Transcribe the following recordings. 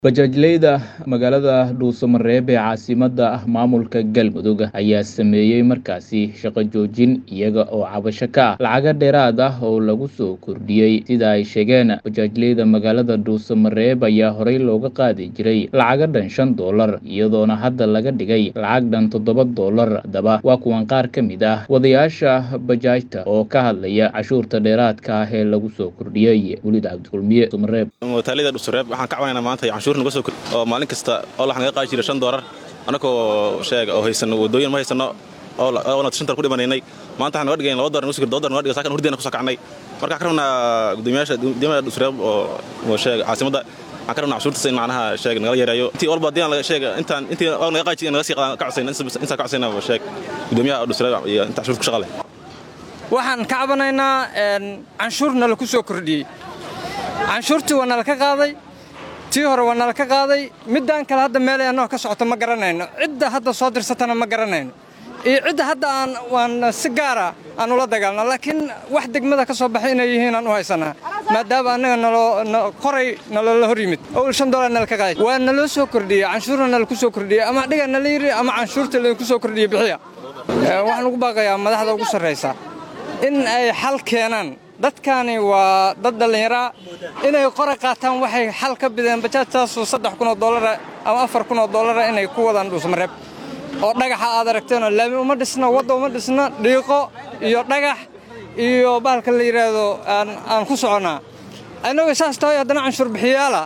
Bajaajleyda magaalada Dhuusamareeb ee caasimadda maamulka Galmudug ayaa sameeyey markaasi shaqo joojin iyaga oo cabasho ka ah lacago dheeraad ah oo lagu soo kordhiyey sida ay sheegeen bajaajleyda magaalada Dhuusamareeb ayaa horey looga qaadi jiray lacago dhan shan doolar iyadoona hadda laga dhigay lacag dhan toddoba doolar haddaba waa kuwan qaar ka mid ah wadayaasha bajaajta oo ka hadlaya cashuurta dheeraadka ah ee lagu soo kordhiyey wulid cabdikulmiye Dhuusamareeb wataalida dhusureeb waxaan ka cabanaynaa maanta canshuur naga soo kordhi oo maalin kasta oo lax naga qaadi jiray shan doolar annagoo sheega oo haysan wadooyin ma haysano oona shantar ku dhimanaynay maanta waxaan naga dhigayn laba doolar naga soo kordhi laba doolar naga dhiga saakan hurdeena ku soo kacnay marka waxaan ka rabnaa gudoomiyaasha gudoomiyaha dhusureeb oo sheega caasimadda waxaan ka rabnaa cashuurtaas in macnaha sheeg nagala yareeyo intii walba haddii aan sheega intaan intii oo naga qaadi jiray naga sii ka codsayna intaan ka codsayna sheeg gudoomiyaha dhusureeb iyo inta cashuurta ku shaqa leh waxaan ka cabanaynaa canshuur nala ku soo kordhiyey canshuurtii waa nala ka qaaday tii hore waa nala ka qaaday middaan kale hadda meelay annagoo ka socoto ma garanayno cidda hadda soo dirsatana ma garanayno iyo cidda hadda aan waan si gaara aan ula dagaalno laakiin wax degmada ka soo baxay inay yihiin aan u haysanaa maadaama annaga naloo qoray naloola hor yimid oo shan doolar nala ka qaaday waa naloo soo kordhiyey canshuurna nala ku soo kordhiyey ama dhiga nala yidhi ama canshuurta laydinku soo kordhiyey bixiya waxaan ugu baaqayaa madaxda ugu sarraysa in ay xal keenaan dadkani waa dad dhallinyaraa inay qora qaataan waxay xal ka bideen bajaajtaasu saddex kunoo doolara ama afar kunoo doolara inay ku wadaan dhuusmareeb oo dhagaxa aad aragteenoo laami uma dhisna wadda uma dhisna dhiiqo iyo dhagax iyo bahalka la yidhaahdo aan ku soconnaa annagoo saas tahay haddana canshuur bixiyaala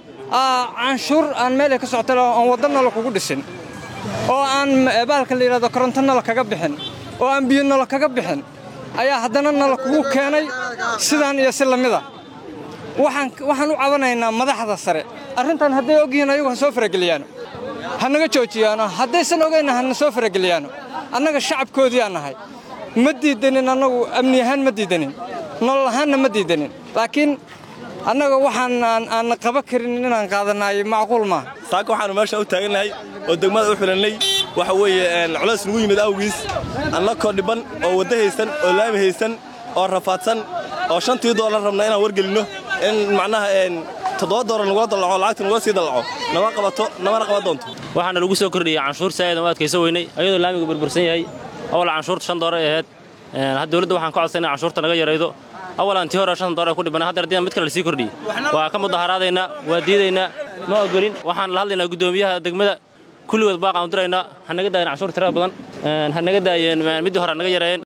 canshuur aan meelay ka socota aan waddanala kugu dhisin oo aan bahalka la yidhahdo korontonala kaga bixin oo aan biyonala kaga bixin ayaa haddana nala kugu keenay sidaan iyo si lamida waxaan u cabanaynaa madaxda sare arrintan hadday ogyihiin ayagu ha soo farageliyaano ha naga joojiyaano haddaysan ogaynna hana soo farageliyaano annaga shacabkoodii aan nahay ma diidanin annagu amni ahaan ma diidanin nolol ahaanna ma diidanin laakiin annaga waxaan aan qaba karin inaan qaadanaay macquul maaha saaka waxaannu meesha u taagannahay oo degmada u xidhannay waxa weeye culays nugu yimid awgiis annakoo dhibban oo wadda haysan oo laami haysan oo rafaadsan oo shantii doolar rabna inaan wargelinno in macnaha toddoba doolar nagula dallaco lacagta nagula sii dallaco nama qabato namana qaban doonto waxaana lagu soo kordhiyey canshuur saa'idan u adkayso weynay ayadoo laamiga burbursan yahay awal canshuurta shan doolar ay ahayd had dowladda waxaan ka codsanay canshuurta naga yaraydo awalan tii hore shan doolar ku dhibana hadda haddii mid kale lasii kordhiyey waa ka mudaharaadaynaa waa diidaynaa ma ogolin waxaan la hadlaynaa guddoomiyaha degmada kulligood baaqaan u diraynaa ha naga daayen canshuur tirada badan ha naga daayeen middii hore ha naga yareeyeen